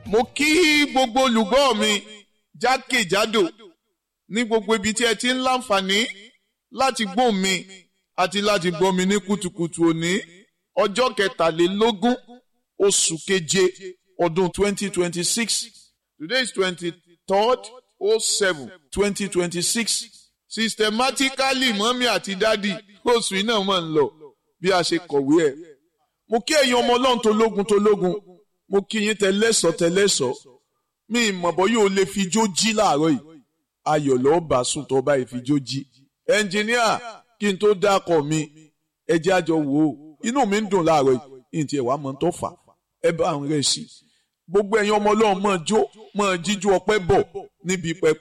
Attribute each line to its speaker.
Speaker 1: mo kí gbogbo olùgbọ́ mi jákèjádò ní gbogbo ibi tí ẹ ti ń láǹfààní láti gbọ́ mi àti láti gbọ́ mi ní kùtùkùtù òní ọjọ́ kẹtàlélógún oṣù keje ọdún twenty twenty six today is twenty third oh seven twenty twenty six systematically mọ́mí àti dádì oṣù iná mọ̀ ń lọ bí a ṣe kọ̀wé ẹ̀ mo kí ẹ̀yin ọmọ ọlọ́run tó lógun tó lógun mo kí yín tẹlẹ́sọ̀ tẹlẹ́sọ̀ mi ìmọ̀bọ̀ yóò lè fi jó jí láàárọ̀ yìí ayọ̀ lọ́ọ́ bá sùn tó bá fi jó jí ẹnjìníà kí n tó dákọ̀ mi ẹ jẹ́ àjọ wò ó inú mi ń dùn láàárọ̀ yìí ní tiẹ̀ wá mọ̀ tó fà ẹ bá ń rẹ̀ sí gbogbo ẹ̀yin ọmọ ọlọ́run mọ̀ jó mọ̀ jíjú ọpẹ́ bọ̀ níbi pẹpẹ